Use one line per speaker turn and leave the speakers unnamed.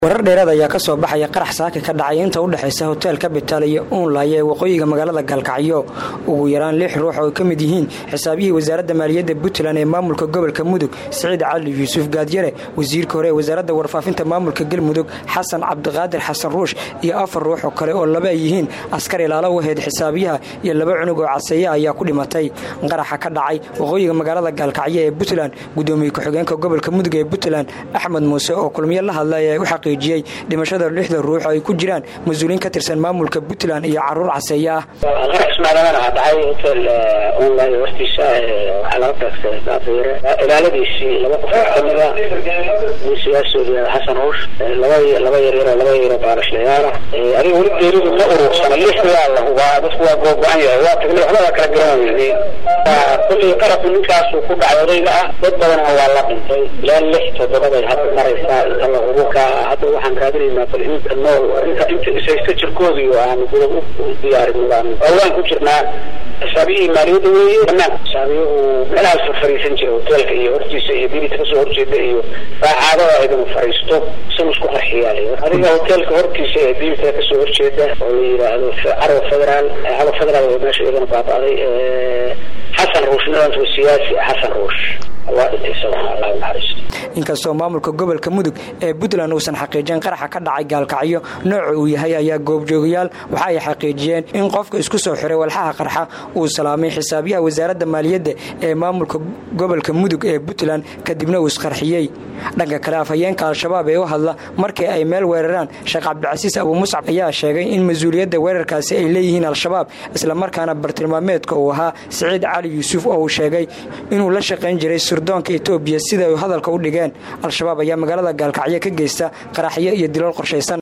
warar dheeraad ayaa ka soo baxaya qarax saaka ka dhacay inta u dhexaysa hotel kabital iyo uunlay ee waqooyiga magaalada gaalkacyo ugu yaraan lix ruux oo ay ka mid yihiin xisaabiyihii wasaaradda maaliyadda puntland ee maamulka gobolka mudug siciid cali yuusuf gaadyare wasiirka hore ee wasaaradda warfaafinta maamulka galmudug xasan cabdiqaadir xasan ruush iyo afar ruux oo kale oo laba ay yihiin askar ilaalo waheed xisaabiyaha iyo laba cunug oo caseeya ayaa ku dhimatay qaraxa ka dhacay waqooyiga magaalada gaalkacyo ee puntland gudoomiye ku-xigeenka gobolka mudug ee puntland axmed muuse oo kulmiyo la hadlay ee u xaqiijiyey dhimashada lixda ruux ay ku jiraan mas-uuliin ka tirsan maamulka puntland iyo caruur caseeye ah
qarax ismaalamana dhacay hotel online hortiisa waxaa laga taagsaday daafeere ilaaladiisii laba qof kamida nin siyaasooda xasan ruush laba laba yaryaro laba yaryaro baalashlayaala adiga weli geeridu ma urursana lix waa la hubaa dadku waa googo-an yahay waa tagnay waxba waa kala garan weynay kullii qarabku ninkaasuu ku dhacay odayga ah dad badanna waa la dhintay ilaa lix toddobaday hadda maraysaa inta la hubo ka hadda waxaan raadinaynaa bal inta nool inta inta isaysta jirkoodii aan gudab u diyaarin baan waan ku jirnaa xisaabiyihii maaliyadda weeye dhammaan xisaabiyuhu meelahaas fariisan jira hoteelka iyo hortiisa iyo bidita kasoo horjeeda iyo raacaadada idinu fariisto san isku qarxiyaal adiga hoteelka hortiisa ee bidita kasoo horjeeda oo la yidhaahdo carwa federaal carwa federaal meesha iyadana baaba'day xasan ruush nidaamka siyaasi xasan ruush waa dhintay isagana allah naxariisto
inkastoo maamulka gobolka mudug ee puntland uusan xaqiijin qaraxa ka dhacay gaalkacyo nooca uu yahay ayaa goobjoogayaal waxa ay xaqiijiyeen in qofka isku soo xiray walxaha qarxa uu salaamay xisaabiyaha wasaaradda maaliyadda ee maamulka gobolka mudug ee puntland kadibna uu isqarxiyey dhanka kale afhayeenka al-shabaab ee u hadla markii ay meel weeraraan sheekh cabdicasiis abu muscab ayaa sheegay in mas-uuliyadda weerarkaasi ay leeyihiin al-shabaab islamarkaana bartilmaameedka uu ahaa siciid cali yuusuf oo uu sheegay inuu la shaqayn jiray sirdoonka etoobiya sida ay hadalka u dhigeen al-shabaab ayaa magaalada gaalkacyo ka geysta qaraxyo iyo dilal qorshaysan